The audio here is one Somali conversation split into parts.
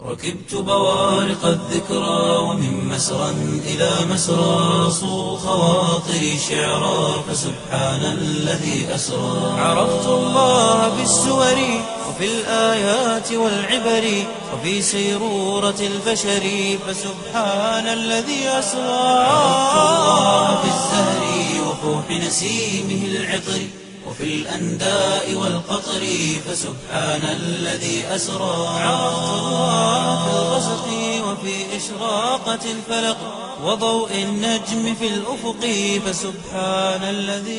ركبت بوارق الذكرى ومن مسرى إلى مسرى صو خواطري شعرا فسبحان الذي أسرى عرفت الله بالسور وفي الآيات والعبر وفي سيرورة البشر فسبحان الذي أسرى عرفت الله في الزهر وفوح نسيمه العطر وفي الأنداء والقطر فسبحان الذي أسرى عرفت الله في الغسق وفي إشراقة الفلق وضوء النجم في الأفق فسبحان الذي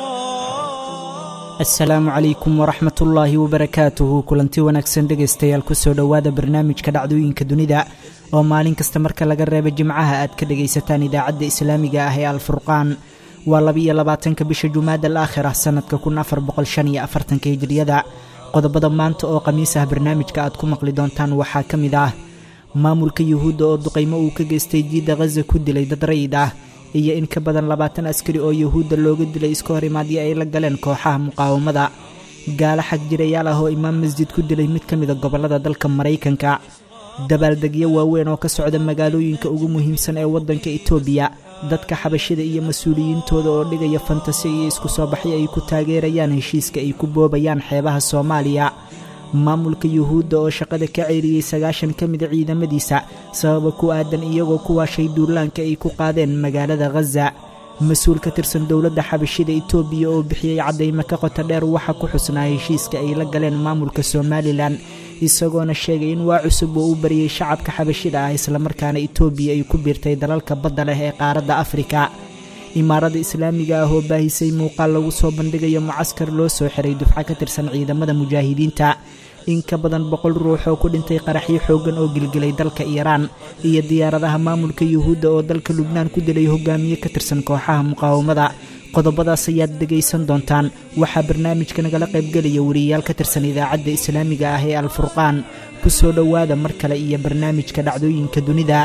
أسرى asalaamu calaykum waraxmat ullaahi wabarakaatuhu kulanti wanaagsan dhegaystayaal kusoo dhowaada barnaamijka dhacdooyinka dunida oo maalin kasta marka laga reebo jimcaha aad ka dhegaysataan idaacadda islaamiga ah ee alfurqaan waa labiiyo labaatanka bisha jumaada al aakhira sannadka kun afar boqol shan iyo afartanka hijriyada qodobada maanta oo khamiis ah barnaamijka aad ku maqli doontaan waxaa ka mid ah maamulka yuhuudda oo duqaymo uu ka geystay jiidda khaza ku dilay dad rayid ah iyo in ka badan labaatan askari oo yuhuudda looga dilay iska hor imaadyo ay la galeen kooxaha muqaawamada gaalo xag jirayaal ah oo imaam masjid ku dilay mid ka mida gobollada dalka maraykanka dabaaldegyo waaweyn oo ka socda magaalooyinka ugu muhiimsan ee waddanka itoobiya dadka xabashida iyo mas-uuliyiintooda oo dhigaya fantasi iyo isku soo baxyo ay ku taageerayaan heshiiska ay ku boobayaan xeebaha soomaaliya maamulka yuhuudda oo shaqada ka ceeriyey sagaashan ka mida ciidamadiisa sababa ku aadan iyagoo kuwaashay duulaanka ay ku qaadeen magaalada khaza mas-uul ka tirsan dowladda xabashida itoobiya oo bixiyey caddaymo ka qota dheer waxa ku xusnaa heshiiska ay la galeen maamulka somalilan isagoona sheegay in waa cusub oo u bariyey shacabka xabashida ah islamarkaana itoobiya ay ku biirtay dalalka badda leh ee qaaradda afrika imaarada islaamiga ah oo baahisay muuqaal lagu soo bandhigayo mucaskar loo soo xiray dufco ka tirsan ciidamada mujaahidiinta in ka badan boqol ruux oo ku dhintay qaraxyo xooggan oo gilgilay dalka iiraan iyo diyaaradaha maamulka yuhuudda oo dalka lubnaan ku dilay hogaamiye ka tirsan kooxaha muqaawamada qodobadaas ayaad dhegaysan doontaan waxaa barnaamijka nagala qaybgelaya wariyayaal ka tirsan idaacadda islaamiga ah ee alfurqaan ku soo dhowaada mar kale iyo barnaamijka dhacdooyinka dunida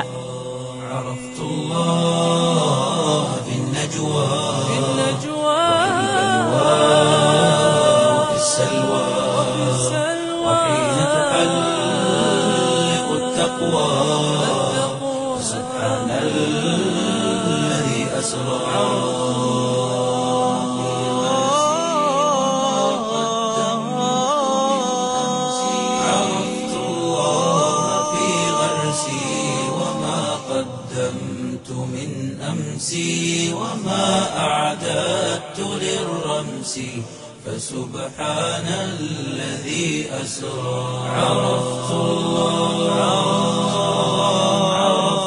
عرفت الله في النجوى في وفي السلوى وحين تحلق التقوى سبحان الذي أسرى عرفت الله في غرسي وما قدمت من أمسي وما أعددت للرمس فسبحان الذي أسرى عرفت الله عرفت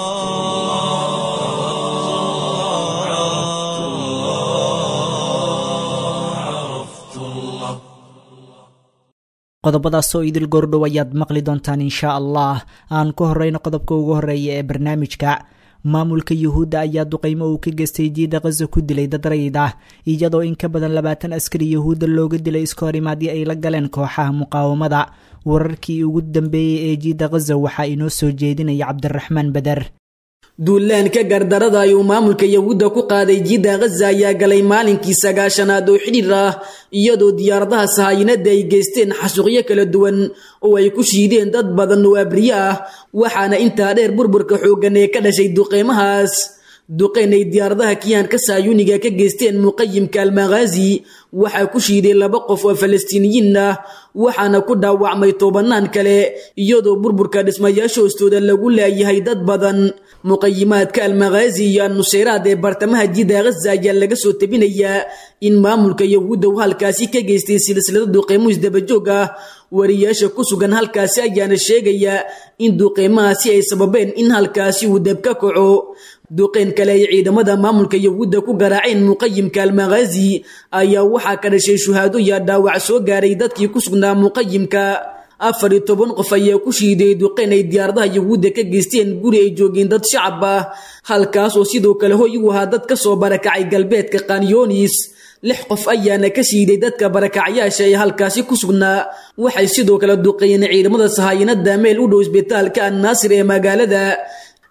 الله عرفت الله عرفت الله qodobadaas oo idil goordhow ayaad maqli doontaan inshaa allah aan ku horeyno qodobka ugu horeeya ee barnaamijka maamulka yuhuudda ayaa duqaymo uu ka geystay jiidda khaza ku dilay dad rayid ah iyadoo in ka badan labaatan askari yuhuudda looga dilay iska hor imaadyo ay la galeen kooxaha muqaawamada wararkii ugu dambeeyey ee jiidda khaza waxaa inoo soo jeedinaya cabdiraxmaan bader duulaanka gardarada ayuu maamulka yahuudda ku qaaday jiidda khaza ayaa galay maalinkii sagaashanaad oo xidhiir ah iyadoo diyaaradaha sahaayinada ay geysteen xasuuqyo kala duwan oo ay ku shiideen dad badan oo abriye ah waxaana intaa dheer burburka xooggan ee ka dhashay duqeymahaas duqeyn ay diyaaradaha kiyaanka saayuniga ka geysteen muqayimka almakhaazi waxaa ku shiiday laba qof oo falastiiniyiin ah waxaana ku dhaawacmay tobanaan kale iyadoo burburka dhismayaasha hoostooda lagu laayahay dad badan muqayimaadka almakhaazi iyo annuseyraad ee bartamaha jidda khaza ayaa laga soo tabinayaa in maamulka yahuudda uu halkaasi ka geystay silsilada duqeymo isdabajoog ah wariyaasha ku sugan halkaasi ayaana sheegaya in duqeymahaasi ay sababeen in halkaasi uu dab ka kaco duqeyn kale ay ciidamada maamulka yahuudda ku garaaceen muqayimka almakhaazi ayaa waxaa ka dhashay shuhaado iyo dhaawac soo gaaray dadkii ku sugnaa muqayimka afar iyo toban qof ayaa ku shiiday duqeyn ay diyaaradaha yahuudda ka geysteen guri ay joogeen dad shacab ah halkaas oo sidoo kale hoy u ahaa dad ka soo barakacay galbeedka kanyonis lix qof ayaana ka shiiday dadka barakacyaasha ee halkaasi ku sugnaa waxay sidoo kale duqeeyeen ciidamada sahaayinada meel u dhow isbitaalka annaasir ee magaalada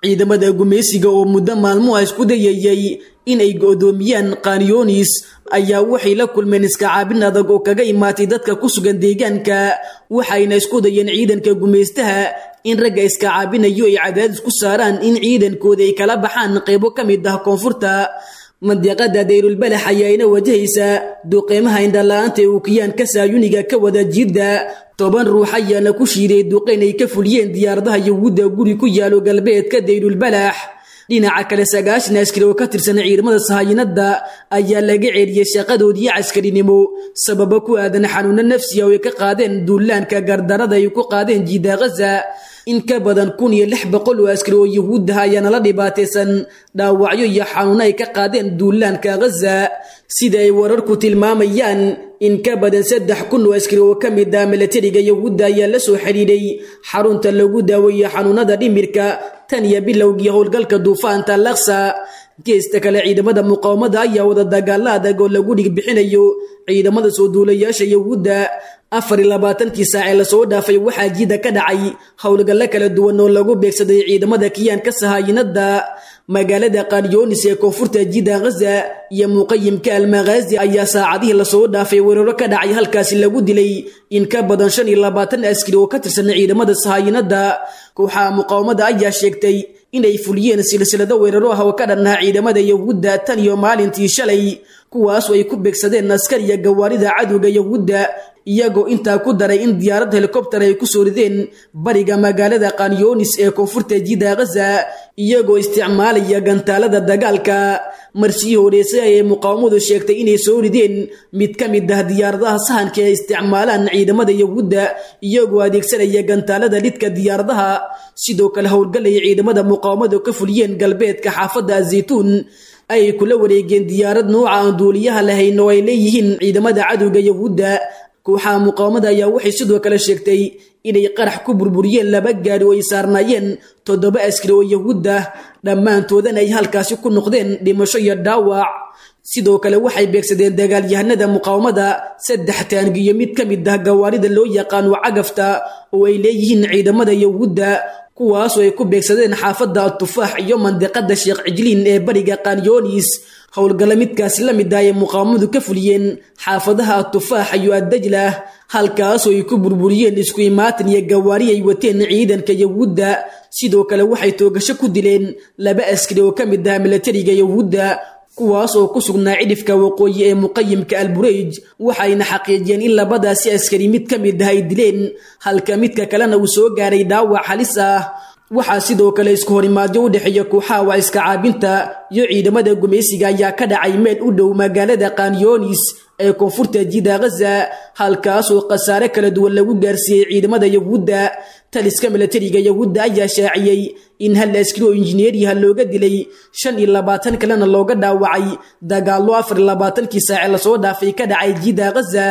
ciidamada gumaysiga oo muddo maalmuha isku dayayay inay go'doomiyaan kanyonis ayaa waxay la kulmeen iskacaabin adag oo kaga imaatay dadka ku sugan deegaanka waxayna isku dayeen ciidanka gumaystaha in ragga iskacaabinayo ay cadaadis ku saaraan in ciidankooda ay kala baxaan qaybo ka mid ah koonfurta mandiqada dayrulbalax ayaayna wajahaysaa duqeymaha indhala-aanta ee uukiyaanka saayuniga ka wada jidda toban ruux ayaana ku shiiday duqeyn ay ka fuliyeen diyaaradaha yahuudda guri ku yaalo galbeedka dayrulbalax dhinaca kale sagaashan askari oo ka tirsan ciidamada sahayinada ayaa laga ceeliyey shaqadoodii caskarinimo sababo ku aadan xanuuno nafsiya oo ay ka qaadeen duulaanka gardarada ay ku qaadeen jiida khaza in ka badan kun iyo lix boqol oo askari oo yahuudaha ayaana la dhibaataysan dhaawacyo iyo xanuuno ay ka qaadeen duulaanka khaza sida ay wararku tilmaamayaan in ka badan saddex kun oo askari oo ka mid ah milatariga yahuudda ayaa la soo xidhiidhay xarunta lagu daaweeyo xanuunada dhimirka tan iyo bilowgii howlgalka duufaanta laksa geesta kale ciidamada muqaawamada ayaa wada dagaalo adag oo lagu dhigbixinayo ciidamada soo duulayaasha yahuudda afar iyo labaatankii saacee lasoo dhaafay waxaa jida ka dhacay howlgallo kala duwan oo lagu beegsaday ciidamada kiyaanka sahaayinada magaalada kanyonis ee koonfurta jida khaza iyo muqayimka almakhaazi ayaa saacadihii lasoo dhaafay weeraro ka dhacay halkaasi lagu dilay in ka badan shan iyo labaatan askari oo ka tirsan ciidamada sahaayinada kooxaha muqaawamada ayaa sheegtay inay fuliyeen silsilado weeraro ah oo ka dhannaha ciidamada yahuudda tan iyo maalintii shalay kuwaas oo ay ku beegsadeen askariya gawaarida cadowga yahuudda iyagoo intaa ku daray in diyaarad helikobter ay ku soo rideen bariga magaalada kanyonis ee koonfurta jida khaza iyagoo isticmaalaya gantaalada dagaalka marshii horeysay ayay muqaawamadu sheegtay inay soo rideen mid ka mid ah diyaaradaha sahanka ee isticmaalaan ciidamada yahuudda iyagoo adeegsanaya gantaalada dhidka diyaaradaha sidoo kale howlgalaya ciidamada muqaawamadu ka fuliyeen galbeedka xaafadda azaytuun ay kula wareegeen diyaarad nooca aan duuliyaha lahayn oo ay leeyihiin ciidamada cadowga yahuudda kooxaha muqaawamada ayaa waxay sidoo kale sheegtay inay qarax ku burburiyeen laba gaari oo ay saarnaayeen toddoba askari oo yahuudda dhammaantoodana ay halkaasi ku noqdeen dhimasho iyo dhaawac sidoo kale waxay beegsadeen dagaalyahanada muqaawamada saddex taangi iyo mid ka mid ah gawaarida loo yaqaano cagafta oo ay leeyihiin ciidamada yahuudda kuwaasoo ay ku beegsadeen xaafadda atufaax iyo mandiqada sheekh cijliin ee bariga kanyonis howlgalla midkaasi la mid ah ay muqaawamadu ka fuliyeen xaafadaha atufaax iyo addajlah halkaasoo ay ku burburiyeen isku imaatin iyo gawaari ay wateen ciidanka yahuudda sidoo kale waxay toogasho ku dileen laba askari oo ka mid ah milatariga yahuudda kuwaas oo ku sugnaa cidhifka waqooyi ee muqayimka albureyj waxayna xaqiijiyeen in labadaasi askari mid ka mid ah ay dileen halka midka kalena uu soo gaaray dhaawac halis ah waxaa sidoo kale isku horimaadyo u dhexeeya kooxaha waa iska caabinta iyo ciidamada gumaysiga ayaa ka dhacay meel u dhow magaalada kanyonis ee koonfurta jida khaza halkaasoo khasaare kala duwan lagu gaarsiiyey ciidamada yahuudda taliska milatariga yahuudda ayaa shaaciyey in hal askari oo injineeriyaha looga dilay shan iyo labaatan kalena looga dhaawacay dagaallo afar iyo labaatankii saace lasoo dhaafay ka dhacay jida khaza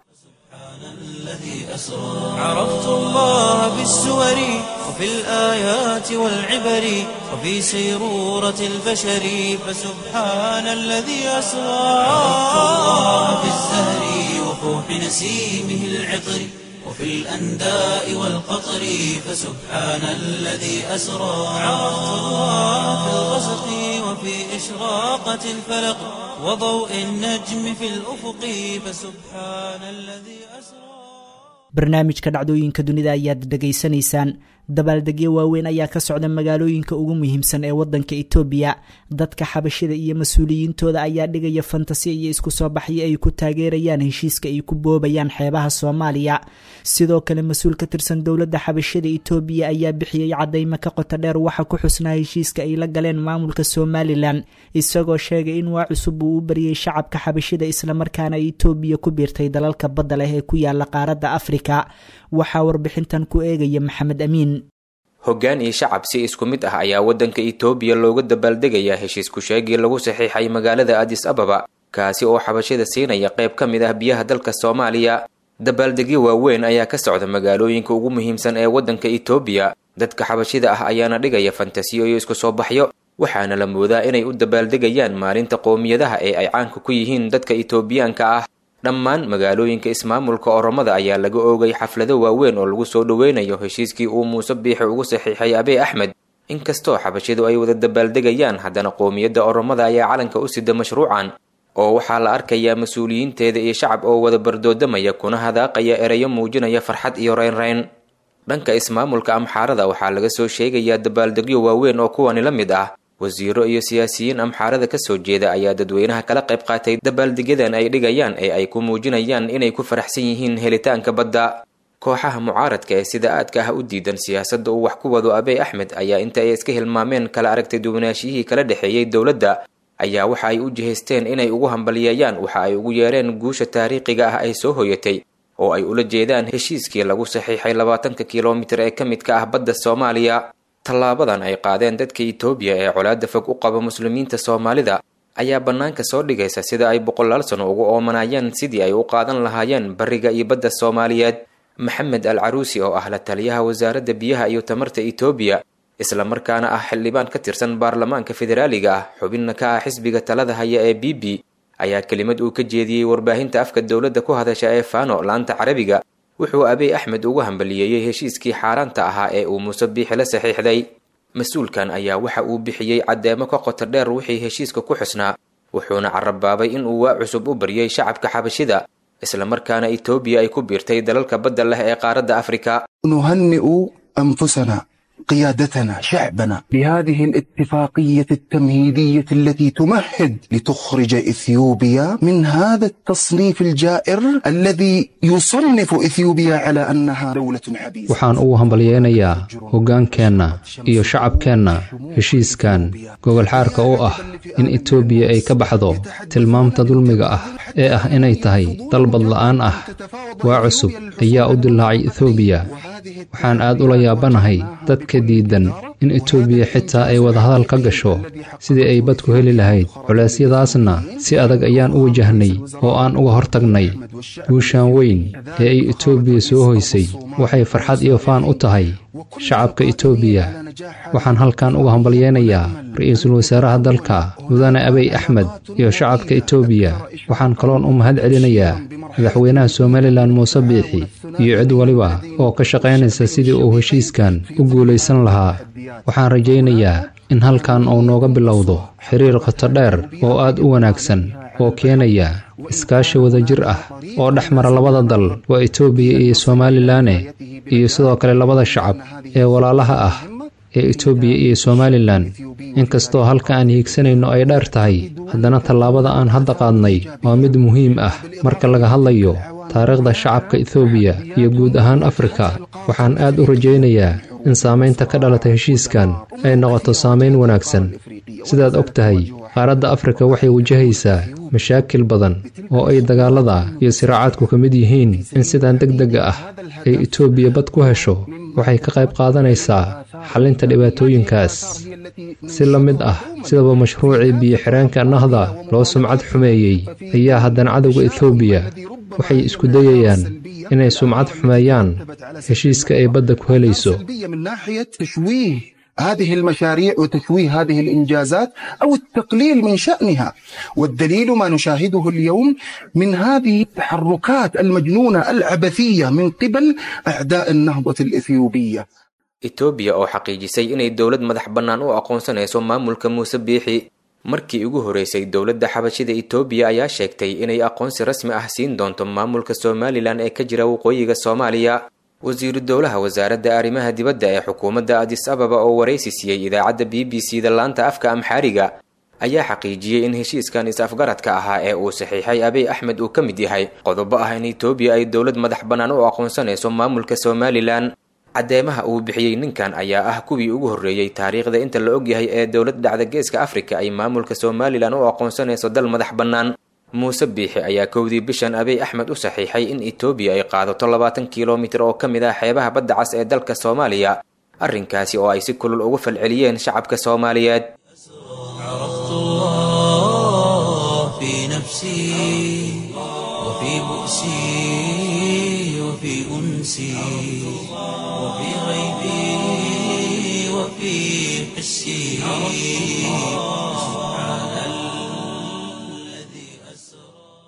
عرفت الله بالسور وفي الآيات والعبر وفي سيرورة البشر فسبحان الذي أسرى عرفت الله بالزهر وفوح نسيمه العطر وفي الأنداء والقطر فسبحان الذي أسرى عرفت الله في الغسق وفي إشراقة الفلق وضوء النجم في الأفق فسبحان الذي أسرى barnaamijka dhacdooyinka dunida ayaad dhegaysanaysaan dabaaldegyo waaweyn ayaa ka socda magaalooyinka ugu muhiimsan ee wadanka etoobiya dadka xabashida iyo mas-uuliyiintooda ayaa dhigaya fantasi iyo isku soo baxyo ay ku taageerayaan heshiiska ay ku boobayaan xeebaha soomaaliya sidoo kale mas-uul ka tirsan dowladda xabashida etoobiya ayaa bixiyey cadaymo ka qoto dheer waxa ku xusnaa heshiiska ay la galeen maamulka somalilan isagoo sheegay in waa cusub uu u bariyey shacabka xabashida islamarkaana etoobiya ku biirtay dalalka badda leh ee ku yaala qaaradda afrika waxaa warbixintan ku eegaya maxamed amiin hoggaan iyo shacab si isku mid ah ayaa waddanka itoobiya looga dabaaldegayaa heshiis ku-sheegii lagu saxiixay magaalada adis ababa kaasi oo xabashida siinaya qayb ka mid ah biyaha dalka soomaaliya dabaaldegyo waaweyn ayaa ka socda magaalooyinka ugu muhiimsan ee waddanka itoobiya dadka xabashida ah ayaana dhigaya fantasiyo iyo isku soo baxyo waxaana la moodaa inay u dabaaldegayaan maalinta qoomiyadaha ee ay caanka ku yihiin dadka itoobiyaanka ah dhammaan magaalooyinka ismaamulka oromada ayaa laga oogay xaflado waaweyn oo lagu soo dhoweynayo heshiiskii uu muuse biixi ugu saxiixay abey axmed inkastoo xabashidu ay wada dabaaldegayaan haddana qoomiyadda oromada ayaa calanka u sida mashruucan oo waxaa la arkayaa mas-uuliyiinteeda iyo shacab oo wada bardoodamaya kuna hadaaqaya erayo muujinaya farxad iyo reynreyn dhanka ismaamulka amxaarada waxaa laga soo sheegayaa dabaaldegyo waaweyn oo kuwani la mid ah wasiiro iyo siyaasiyiin amxaarada kasoo jeeda ayaa dadweynaha kala qayb qaatay dabaaldegyadan ay dhigayaan ee ay ku muujinayaan inay ku faraxsan yihiin helitaanka badda kooxaha mucaaradka ee sida aadka ah u diidan siyaasadda uu wax ku wado abey axmed ayaa inta ay iska hilmaameen kala aragtay duwanaashiyihii kala dhexeeyey dowladda ayaa waxa ay u jihaysteen inay ugu hambaliyeeyaan waxa ay ugu yeereen guusha taariikhiga ah ay soo hoyatay oo ay ula jeedaan heshiiskii lagu saxiixay labaatanka kilomitir ee ka midka ah badda soomaaliya tallaabadan ay qaadeen dadka itoobiya ee colaadda fog u qaba muslimiinta soomaalida ayaa bannaanka soo dhigaysa sida ay boqolaal sano ugu oomanayeen sidii ay u qaadan lahaayeen bariga iyo badda soomaaliyeed maxamed al caruusi oo ah la taliyaha wasaaradda biyaha iyo tamarta itoobiya islamarkaana ah xildhibaan ka tirsan baarlamaanka federaaliga ah xubinna ka ah xisbiga talada haya ee b b ayaa kelimad uu ka jeediyey warbaahinta afka dowladda ku hadasha ee fano laanta carabiga wuxuu abey axmed ugu hambaliyeeyey heshiiskii xaaraanta ahaa ee uu muuse biixi la saxiixday mas-uulkan ayaa waxa uu bixiyey caddeemo ka qoto dheer wixii heshiiska ku xusnaa wuxuuna carabaabay in uu waa cusub u baryay shacabka xabashida islamarkaana itoobiya ay ku biirtay dalalka badda leh ee qaaradda afrika نهنئ أنفسنا قيادتنا شعبنا بهذه الاتفاقية التمهيدية التي تمهد لتخرج إثيوبيا من هذا التصنيف الجائر الذي يصنف إثيوبيا على أنها دولة حبيسة waxaan ugu hambalyeynayaa hoggaankeenna iyo shacabkeenna heshiiskan gogolxaarka u ah in etoobiya ay ka baxdo tilmaamta dulmiga ah ee ah inay tahay dal badla'aan ah waa cusub ayaa u dilaacay etoobiya waxaan aad ula yaabanahay dadka diidan in etoobiya xitaa ay wadahadal ka gasho sidii ay bad ku heli lahayd culeysyadaasna si adag ayaan u wajahnay oo aan uga hortagnay guushaan weyn ee ay etoobiya soo hoysay waxay farxad iyo faan u tahay shacabka etoobiya waxaan halkan uga hambalyeynayaa ra-iisul wasaaraha dalka mudane abey axmed iyo shacabka etoobiya waxaan kaloon u mahad celinayaa madaxweynaha somalilan muuse biixi iyo cid waliba oo ka shaqaynaysa sidii uu heshiiskan u guulaysan lahaa waxaan rajaynayaa in halkan uu nooga bilowdo xiriir qoto dheer oo aad u wanaagsan oo keenaya iskaashi wadajir ah oo dhex mara labada dal waa etoobiya iyo somalilanne iyo sidoo kale labada shacab ee walaalaha ah ee etoobiya iyo somalilan inkastoo halka aan hiigsanayno ay dheer tahay haddana tallaabada aan hadda qaadnay waa mid muhiim ah marka laga hadlayo taariikhda shacabka etoobiya iyo guud ahaan afrika waxaan aad u rajaynayaa in saamaynta ka dhalata heshiiskan ay noqoto saamayn wanaagsan sidaad og tahay qaaradda afrika waxay wajahaysaa mashaakil badan oo ay dagaallada iyo siraacaadku ka mid yihiin in sidan deg dega ah ay etoobiya bad ku hesho waxay ka qayb qaadanaysaa xallinta dhibaatooyinkaas si la mid ah sidaba mashruucii biyo-xireenka nahda loo sumcad xumeeyey ayaa haddana cadowga etoobiya waxay isku dayayaan inay sumcad xumeeyaan heshiiska ay badda ku helayso من ناحية تشويه هذه المشاريع وتشويه هذه الإنجازات أو التقليل من شأنها والدليل ما نشاهده اليوم من هذه التحركات المجنونة العبثية من قبل أعداء النهضة الإثيوبية etoobiya oo xaqiijisay inay dowlad madax bannaan u aqoonsanayso maamulka muuse biixi markii ugu horeysay dowladda xabashida etoobiya ayaa sheegtay inay aqoonsi rasmi ah siin doonto maamulka somalilan ee ka jira waqooyiga soomaaliya wasiiru dowlaha wasaaradda arrimaha dibadda ee xukuumadda adis ababa oo waraysi siiyey idaacadda b b c da laanta afka amxaariga ayaa xaqiijiyey in heshiiskan is-afgaradka ahaa ee uu saxiixay abey axmed uu ka mid yahay qodobo ah in etoobiya ay dowlad madax bannaan u aqoonsanayso maamulka somalilan caddeemaha uu bixiyey ninkan ayaa ah kuwii ugu horreeyey taariikhda inta la ogyahay ee dowlad dhacda geeska afrika ay maamulka somalilan u aqoonsanayso dal madax bannaan muuse biixi ayaa kowdii bishan abey axmed u saxiixay in etoobiya ay qaadato labaatan kilomitir oo ka mid ah xeebaha badda cas ee dalka soomaaliya arrinkaasi oo ay si kulul uga falceliyeen shacabka soomaaliyeed عرفت الله في نفسي وفي بؤسي وفي أنسي وفي غيبي وفي حسي سبحان الذي أسرى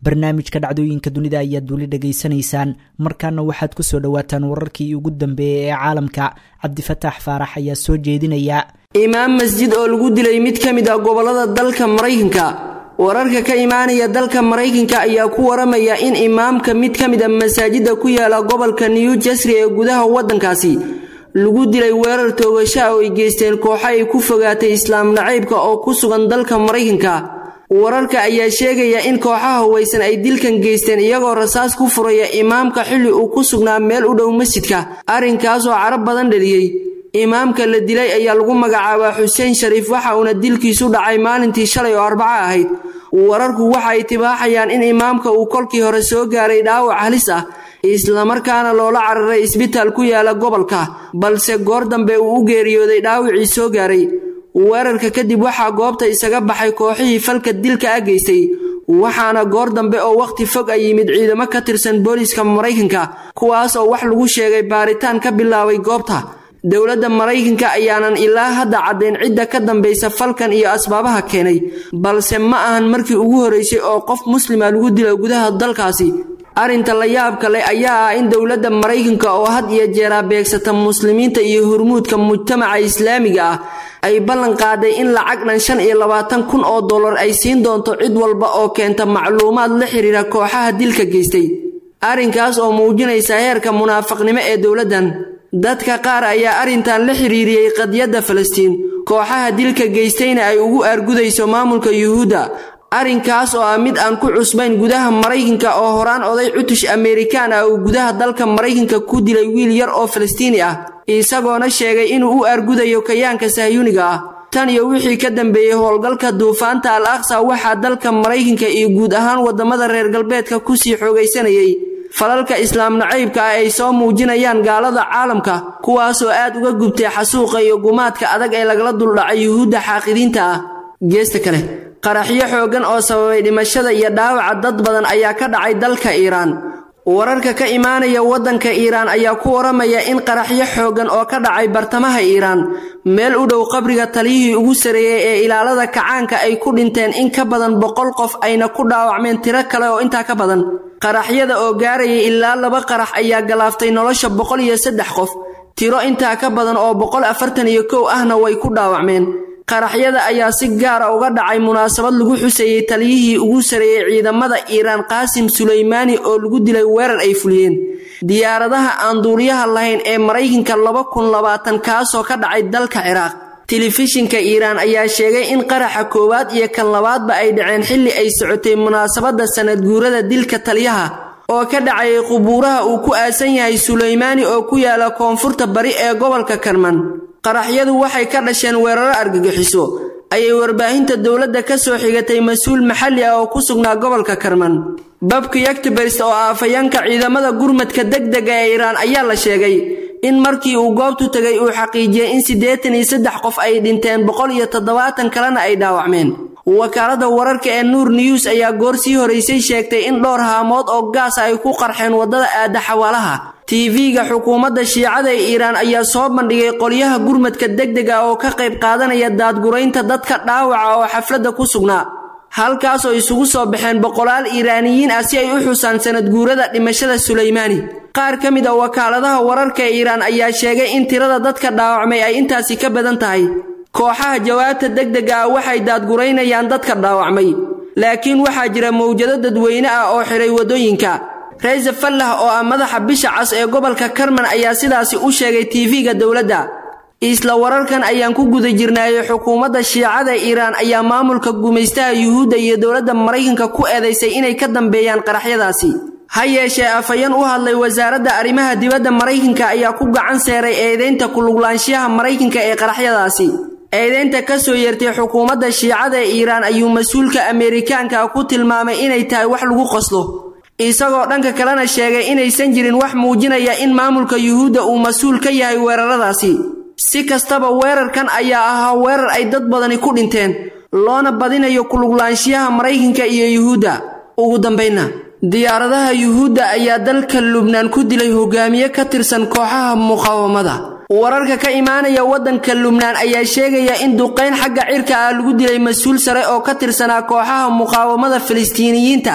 barnaamijka dhacdooyinka dunida ayaad weli dhegaysanaysaan markaana waxaad kusoo dhowaataan wararkii ugu dambeeyey ee caalamka cabdifataax faarax ayaa soo jeedinaya imaam masjid oo lagu dilay mid ka mid ah gobollada dalka maraykanka wararka ka imaanaya dalka maraykanka ayaa ku waramaya in imaamka mid ka mid a masaajida ku yaala gobolka new jersey ee gudaha waddankaasi lagu dilay weerar toogasha oo ay geysteen kooxo ay ku fogaatay islaam nacaybka oo ku sugan dalka maraykanka wararka ayaa sheegaya in kooxaha huwaysan ay dilkan geysteen iyagoo rasaas ku furaya imaamka xilli uu ku sugnaa meel u dhow masjidka arrinkaasoo carab badan dhaliyey imaamka la dilay ayaa lagu magacaabaa xuseen shariif waxa uuna dilkiisu dhacay maalintii shalay oo arbaco ahayd wararku waxa ay tibaaxayaan in imaamka uu kolkii hore soo gaaray dhaawac halis ah islamarkaana loola cararay isbitaal ku yaala gobolka balse goor dambe uu u geeriyooday dhaawacii soo gaaray weerarka kadib waxaa goobta isaga baxay kooxihii falka dilka a geystay waxaana goor dambe oo wakhti fog ay yimid ciidamo ka tirsan booliiska maraykanka kuwaas oo wax lagu sheegay baaritaan ka bilaabay goobta dowladda maraykanka ayaanan ilaa hadda caddayn cidda ka dambaysa falkan iyo asbaabaha keenay balse ma ahan markii ugu horraysay oo qof muslima lagu dilo gudaha dalkaasi arrinta la yaabka leh ayaa ah in dowladda maraykanka oo had iyo jeeraa beegsata muslimiinta iyo hurmuudka mujtamaca islaamiga ah ay ballan qaaday in lacag dhan shan iyo labaatan kun oo dollar ay siin doonto cid walba oo keenta macluumaad la xiriira kooxaha dilka geystay arrinkaas oo muujinaysa heerka munaafaqnimo ee dowladdan dadka qaar ayaa arrintan la xiriiriyey qadiyadda falastiin kooxaha dilka geystayna ay ugu aargudayso maamulka yuhuudda arrinkaas oo ah mid aan ku cusbayn gudaha maraykanka oo horaan oday cutush amerikaan ah uu gudaha dalka maraykanka ku dilay wiil yar oo falastiini ah isagoona sheegay inuu u aargudayo kayaanka sahyuniga ah tan iyo wixii ka dambeeyey howlgalka duufaanta al aqsa waxaa dalka maraykanka iyo guud ahaan waddamada reer galbeedka kusii xoogaysanayay falalka islaam nacaybka ah ay soo muujinayaan gaalada caalamka kuwaasoo aad uga gubtay xasuuqa iyo gumaadka adag ee lagala duldhacay yuhuudda xaaqidiinta ah geesta kale qaraxyo xooggan oo sababay dhimashada iyo dhaawaca dad badan ayaa ka dhacay dalka iiraan wararka ka imaanaya waddanka iiraan ayaa ku waramaya in qaraxyo xooggan oo ka dhacay bartamaha iiraan meel u dhow qabriga taliyihii ugu sareeyey ee ilaalada kacaanka ay ku dhinteen in ka badan boqol qof ayna ku dhaawacmeen tiro kale oo intaa ka badan qaraxyada oo gaarayay ilaa laba qarax ayaa galaaftay nolosha boqol iyo saddex qof tiro intaa ka badan oo boqol afartan iyo kow ahna way ku dhaawacmeen qaraxyada ayaa si gaara uga dhacay munaasabad lagu xuseeyey taliyihii ugu sareeyey ciidamada iiraan qaasim sulaymaani oo lagu dilay weerar ay fuliyeen diyaaradaha aan duuliyaha lahayn ee maraykanka laba kun labaatan kaasoo ka dhacay dalka ciraaq telefishinka iiraan ayaa sheegay in qaraxa koowaad iyo kan labaadba ay dhaceen xilli ay socotay munaasabadda sanad guurada dilka taliyaha oo ka dhacayay qubuuraha uu ku aasan yahay sulaymaani oo ku yaala koonfurta bari ee gobolka karman qaraxyadu waxay ka dhasheen weeraro argagixiso ayay warbaahinta dowladda ka soo xigatay mas-uul maxalli ah oo ku sugnaa gobolka karman babki yaktibarst oo ah afhayaanka ciidamada gurmadka degdega ee iiraan ayaa la sheegay in markii uu goobtu tegay uu xaqiijiyey in siddeetan iyo saddex qof ay dhinteen boqol iyo toddobaatan kalena ay dhaawacmeen wakaaladda wararka ee nuur news ayaa goor sii horaysay sheegtay in dhowr haamood oo gaasa ay ku qarxeen waddada aada xawaalaha tv-ga xukuumadda shiicada ee iiraan ayaa soo bandhigay qolyaha gurmadka degdega oo ka qayb qaadanaya daadguraynta dadka dhaawaca oo xafladda ku sugnaa halkaasoo isugu soo baxeen boqolaal iiraaniyiin ah si ay u xusaan sanad guurada dhimashada sulaymaani qaar ka mid a wakaaladaha wararka ee iiraan ayaa sheegay in tirada dadka dhaawacmay ay intaasi ka badan tahay kooxaha jawaabta degdega ah waxay daadguraynayaan dadka dhaawacmay laakiin waxaa jira mawjado dadweyne ah oo xiray waddooyinka rayse fallah oo ah madaxa bisha cas ee gobolka karman ayaa sidaasi u sheegay tv-ga dowladda isla wararkan ayaan ku guda jirnaayey xukuumadda shiicada iiraan ayaa maamulka gumaystaha yuhuudda iyo dowladda maraykanka ku eedaysay inay ka dambeeyaan qaraxyadaasi ha yeeshee afhayeen u hadlay wasaaradda arrimaha dibadda maraykanka ayaa ku gacan seeray eedaynta kuluglaanshiyaha maraykanka ee qaraxyadaasi eedaynta ka soo yeertay xukuumadda shiicada ee iiraan ayuu mas-uulka ameerikaanka ku tilmaamay inay tahay wax lagu qoslo isagoo dhanka kalena sheegay inaysan jirin wax muujinaya in maamulka yuhuudda uu mas-uul ka yahay weeraradaasi si kastaba weerarkan ayaa ahaa weerar ay dad badani ku dhinteen loona badinayo kuluglaanshiyaha maraykanka iyo yuhuudda ugu dambaynna diyaaradaha yuhuudda ayaa dalka lubnaan ku dilay hogaamiye ka tirsan kooxaha muqaawamada wararka ka imaanaya waddanka lubnaan ayaa sheegaya in duqayn xagga cirka ah lagu dilay mas-uul sare oo ka tirsanaa kooxaha muqaawamada filistiiniyiinta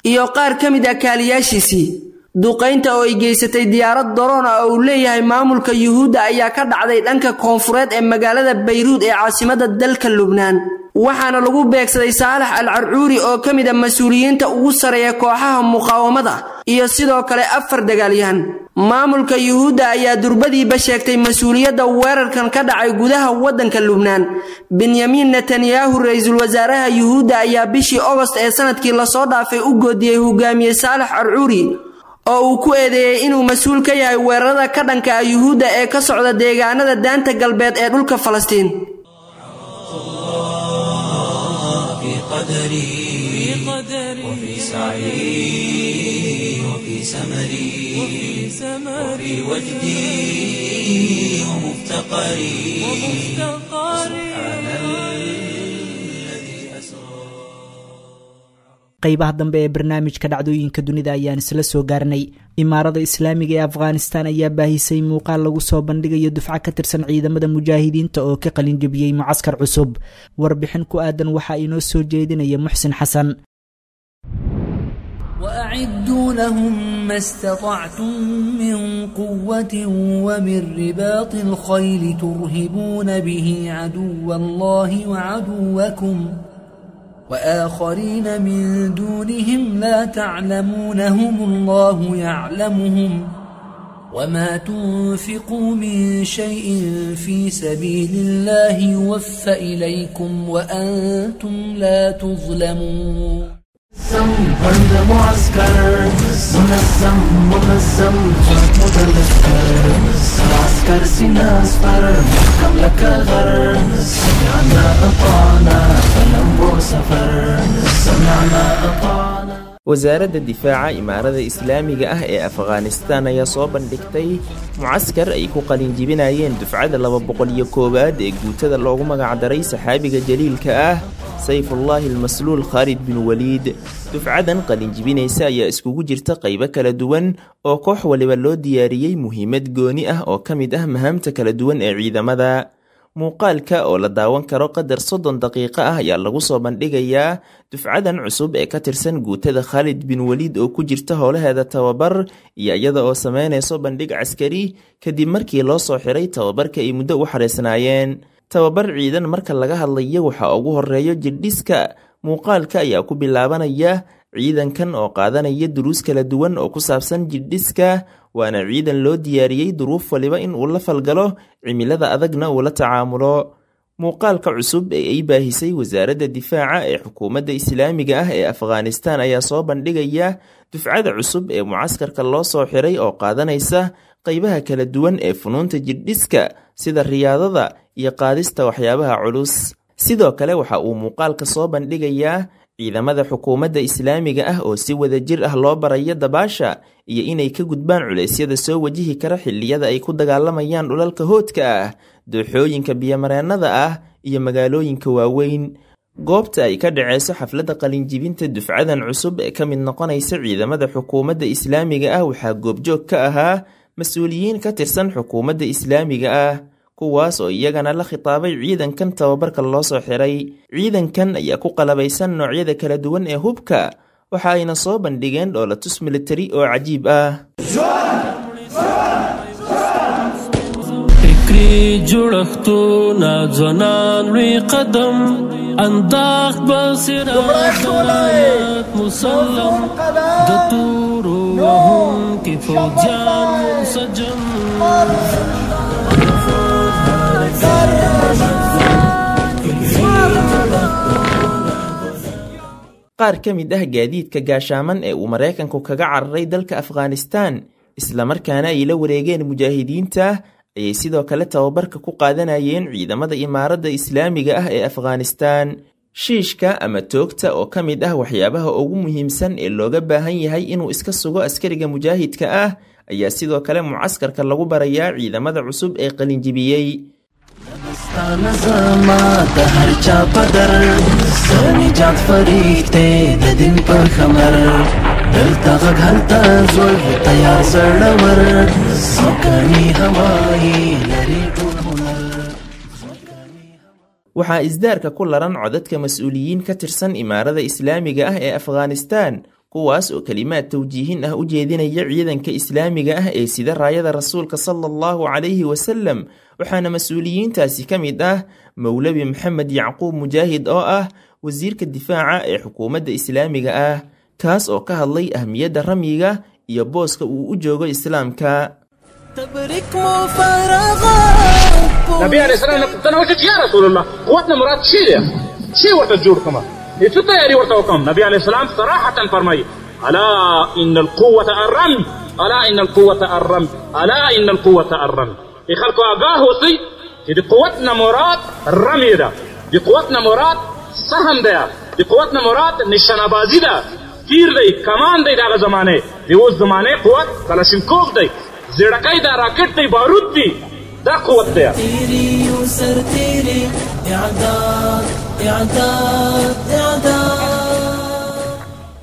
iyo qaar ka mid ah kaaliyaashiisii duqaynta oo ay geysatay diyaarad daroon ah oo uu leeyahay maamulka yuhuudda ayaa ka dhacday dhanka koonfureed ee magaalada bayruud ee caasimadda dalka lubnaan waxaana lagu beegsaday saalax al carcuuri oo ka mid a mas-uuliyiinta ugu sareeya kooxaha muqaawamada iyo sidoo kale afar dagaalyahan maamulka yuhuudda ayaa durbadiiba sheegtay mas-uuliyadda weerarkan ka dhacay gudaha waddanka lubnaan benyamin netanyahu ra-iisul wasaaraha yuhuudda ayaa bishii ogost ee sanadkii lasoo dhaafay u goodiyey hogaamiye saalax carcuuri oo uu ku eedeeyey inuu mas-uul ka yahay weerarada ka dhanka ah yuhuudda ee ka socda deegaanada daanta galbeed ee dhulka falastiin قدري وفي سعي وفي سمري وفي وجدي ومفتقري سبحان الذي أسرى qaybaha dambe ee barnaamijka dhacdooyinka dunida ayaan isla soo gaarnay imaarada islaamiga ee afghanistan ayaa baahisay muuqaal lagu soo bandhigayo dufco ka tirsan ciidamada mujaahidiinta oo ka qalinjabiyey mucaskar cusub warbixin ku aadan waxaa inoo soo jeedinaya muxsin xasan وأعدوا لهم ما استطعتم من قوة ومن رباط الخيل ترهبون به عدو الله وعدوكم وآخرين من دونهم لا تعلمونهم الله يعلمهم وما تنفقوا من شيء في سبيل الله يوفى إليكم وأنتم لا تظلمون بند معسكر منظم منظم جسم متذكر عسكر سينا اصفر محكم لك غر سمعنا اطعنا فلم سفر سمعنا اطعنا wasaaradda difaaca imaarada islaamiga ah ee afghanistan ayaa soo bandhigtay mucaskar ay ku qalinjibinayeen dufcada laba boqol iyo koowaad ee guutada loogu magacdaray saxaabiga jaliilka ah sayfullaahi almasluul khaalid bin waliid dufcadan qalinjibinaysa ayaa iskugu jirta qaybo kala duwan oo koox waliba loo diyaariyey muhiimad gooni ah oo ka mid ah mahaamta kala duwan ee ciidamada muuqaalka oo la daawan karo qadar soddon daqiiqo ah ayaa lagu soo bandhigayaa dufcadan cusub ee ka tirsan guutada khaalid bin waliid oo ku jirta howlaheeda tababar iyo iyada oo sameynayso bandhig caskari kadib markii loo soo xiray tababarka ay muddo u xareysnaayeen tababar ciidan marka laga hadlayo waxaa ugu horeeyo jirdhiska muuqaalka ayaa ku bilaabanaya ciidankan oo qaadanaya duruus kala duwan oo ku saabsan jirdhiska waana ciidan loo diyaariyey duruuf waliba in uu la falgalo cimilada adagna uu la tacaamulo muuqaalka cusub ee ay baahisay wasaaradda difaaca ee xukuumadda islaamiga ah ee afghanistan ayaa soo bandhigaya dufcada cusub ee mucaskarka loo soo xiray oo qaadanaysa qaybaha kala duwan ee funuunta jirdhiska sida riyaadada iyo qaadista waxyaabaha culus sidoo kale waxa uu muuqaalka soo bandhigayaa ciidamada xukuumadda islaamiga ah oo si wada jir ah loo barayo dabaasha iyo inay ka gudbaan culeysyada soo wajihi kara xilliyada ay ku dagaalamayaan dhulalka hoodka ah dooxooyinka biyomareennada ah iyo magaalooyinka waaweyn goobta ay ka dhaceyso xafladda qalinjibinta dufcadan cusub ee ka mid noqonaysa ciidamada xukuumadda islaamiga ah waxaa goobjoog ka ahaa mas-uuliyiin ka tirsan xukuumadda islaamiga ah kuwaas oo iyagana la khitaabay ciidankan tababarka loo soo xiray ciidankan ayaa ku qalabaysan noocyada kala duwan ee hubka waxa ayna soo bandhigeen dhoolatus militari oo cajiib ah فکری جوړښتونه ځوانان لوی قدم انداخ بصیرت دلایت مسلم د تورو وهم کې فوجان منسجم qaar ka mid ah gaadiidka gaashaaman ee uu maraykanku kaga cararay dalka afghanistan islamarkaana ay la wareegeen mujaahidiinta ayay sidoo kale tababarka ku qaadanayeen ciidamada imaaradda islaamiga ah ee afghanistan shiishka ama toogta oo ka mid ah waxyaabaha ugu muhiimsan ee looga baahan yahay inuu iska sugo askariga mujaahidka ah ayaa sidoo kale mucaskarka lagu barayaa ciidamada cusub ee qalinjibiyey زما د هر چا پدر سنجات فریخته د دین پر خمر دلته غږ هلته زول تیار زړور سکرنی هوایی لري ټول هنر waxaa isdaarka ku laran codadka mas-uuliyiin ka tirsan imaarada islaamiga ah ee afghanistan kuwaas oo kelimaad tawjiihin ah u jeedinaya ciidanka islaamiga ah ee sida raayada rasuulka sala allahu calayhi wasalam waxaana mas-uuliyiintaasi ka mid ah mowlabi maxamed yacquub mujaahid oo ah wasiirka difaaca ee xukuumadda islaamiga ah kaas oo ka hadlay ahmiyadda ramyiga iyo booska uu u joogo islaamka نبي عليه السلام انا وجدت يا رسول الله قوتنا مراد شيء يا شيء ورت الجور كما يتفتا يا ورت وكم نبي عليه السلام صراحة فرمي ألا إن القوة الرمي ألا إن القوة الرمي ألا إن القوة الرمي يخلق أقاه وصي دي قوتنا مراد الرمي ده دي قوتنا مراد سهم ده دي قوتنا مراد نشانه بازی ده تیر دی کمان دی دغه زمانه دی اوس زمانه قوت کلاشینکوف دی زړکای دا راکټ دی بارود دی دا قوت دی تیری سر تیری اعداد اعداد اعداد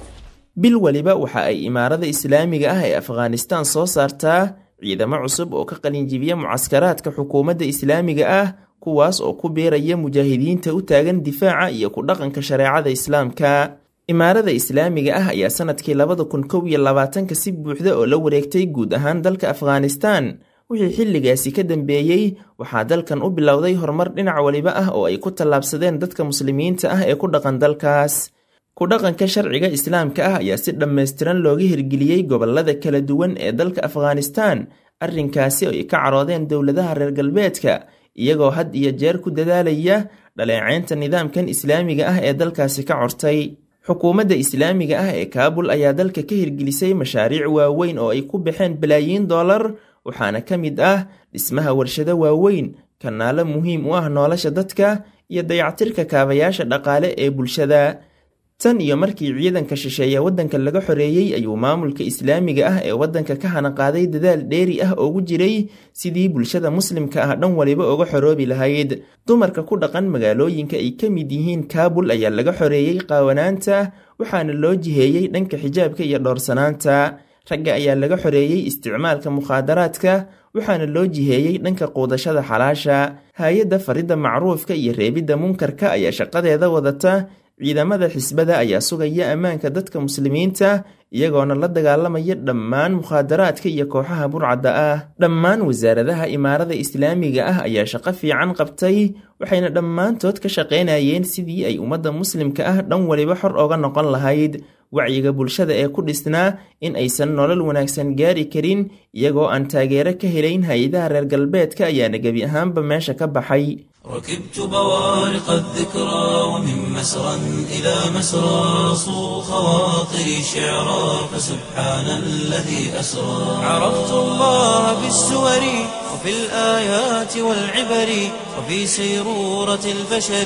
bil weliba waxa ay imaarada islaamiga ah ee afghanistaan soo saartaa ciidamo cusub oo ka qalinjibiya mucaskaraadka xukuumadda islaamiga ah kuwaas oo ku biiraya mujaahidiinta u taagan difaaca iyo ku dhaqanka shareecada islaamka imaarada islaamiga ah ayaa sanadkii labada kun kow iyo labaatanka si buuxda oo la wareegtay guud ahaan dalka afghanistaan wixii xilligaasi ka dambeeyey waxaa dalkan u bilowday horumar dhinac waliba ah oo ay ku tallaabsadeen dadka muslimiinta ah ee ku dhaqan dalkaas ku dhaqanka sharciga islaamka ah ayaa si dhammaystiran looga hirgeliyey gobolada kala duwan ee dalka afghanistaan arrinkaasi oo ay ka caroodeen dowladaha reer galbeedka iyagoo had iyo jeer ku dadaalaya dhaleeceynta nidaamkan islaamiga ah ee dalkaasi ka cortay xukuumadda islaamiga ah ee kaabul ayaa dalka ka hirgelisay mashaariic waaweyn oo ay ku baxeen balaayiin dollar waxaana ka mid ah dhismaha warshado waaweyn kanaalo muhiim u ah nolosha dadka iyo dayactirka kaabayaasha dhaqaale ee bulshada tan iyo markii ciidanka shisheeye waddanka laga xoreeyey ayuu maamulka islaamiga ah ee waddanka ka hanaqaaday dadaal dheeri ah oogu jiray sidii bulshada muslimka ah dhan waliba uga xoroobi lahayd dumarka ku dhaqan magaalooyinka ay ka mid yihiin kaabul ayaa laga xoreeyey qaawanaanta waxaana loo jiheeyey dhanka xijaabka iyo dhowrsanaanta ragga ayaa laga xoreeyey isticmaalka mukhaadaraadka waxaana loo jiheeyey dhanka quudashada xalaasha hay-adda faridda macruufka iyo reebidda munkarka ayaa shaqadeeda wadata ciidamada xisbada ayaa sugaya ammaanka dadka muslimiinta iyagoona la dagaalamaya dhammaan mukhaadaraadka iyo kooxaha burcadda ah dhammaan wasaaradaha imaarada islaamiga ah ayaa shaqo fiican qabtay waxayna dhammaantood ka shaqaynayeen sidii ay ummadda muslimka ah dhan waliba xor oga noqon lahayd wacyiga bulshada ee ku dhisnaa in aysan nolol wanaagsan gaari karin iyagoo aan taageero ka helayn hay-adaha reer galbeedka ayaana gebi ahaanba meesha ka baxay ركبت بوارق الذكرى ومن مسرى إلى مسرى صو خواطري شعرا فسبحان الذي أسرى عرفت الله بالسور وفي الآيات والعبر وفي سيرورة البشر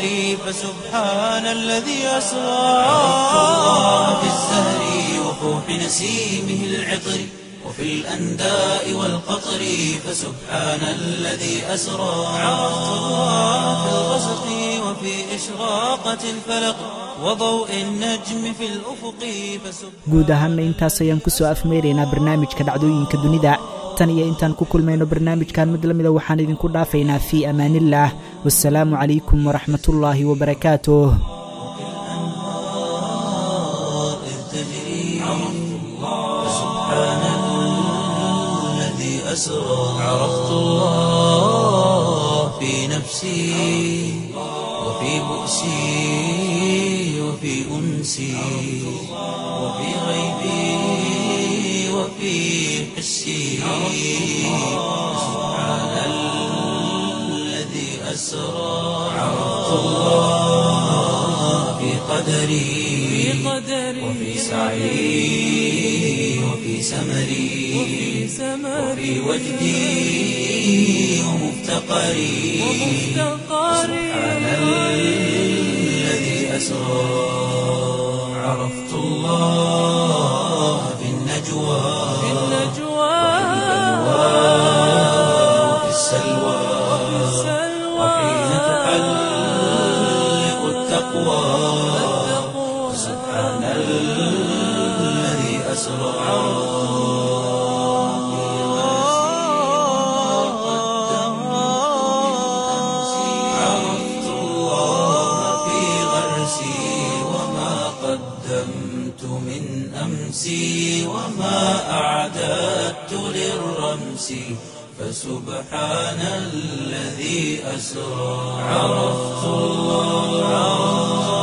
فسبحان الذي أسرى عرفت الله بالزهر وفوح نسيمه العطر وفي الأنداء والقطر فسبحان الذي أسرى عرفت الله في الغسق وفي إشراقة الفلق وضوء النجم في الأفق فسبحان guud ahaanna intaas ayaan kusoo afmeyraynaa barnaamijka dhacdooyinka dunida tan iyo intaan ku kulmayno barnaamijkan mid lamida waxaan idinku dhaafaynaa fii amaanillaah wasalaamu calaykum waraxmatullaahi wabarakaatuh أسرى عرفت الله في نفسي وفي بؤسي وفي أنسي وفي غيبي وفي حسي سبحان الذي أسرى عرفت الله في قدري وفي سعي وفي سمري وفي وجدي ومفتقري سبحان الذي أسرى عرفت الله في النجوى وفي السلوى وحين تحلق التقوى سبحان الذي أسرى عرفت الله في غرسي وما قدمت من أمس أمسي وما أعددت للرمس فسبحان الذي أسرى عرفت الله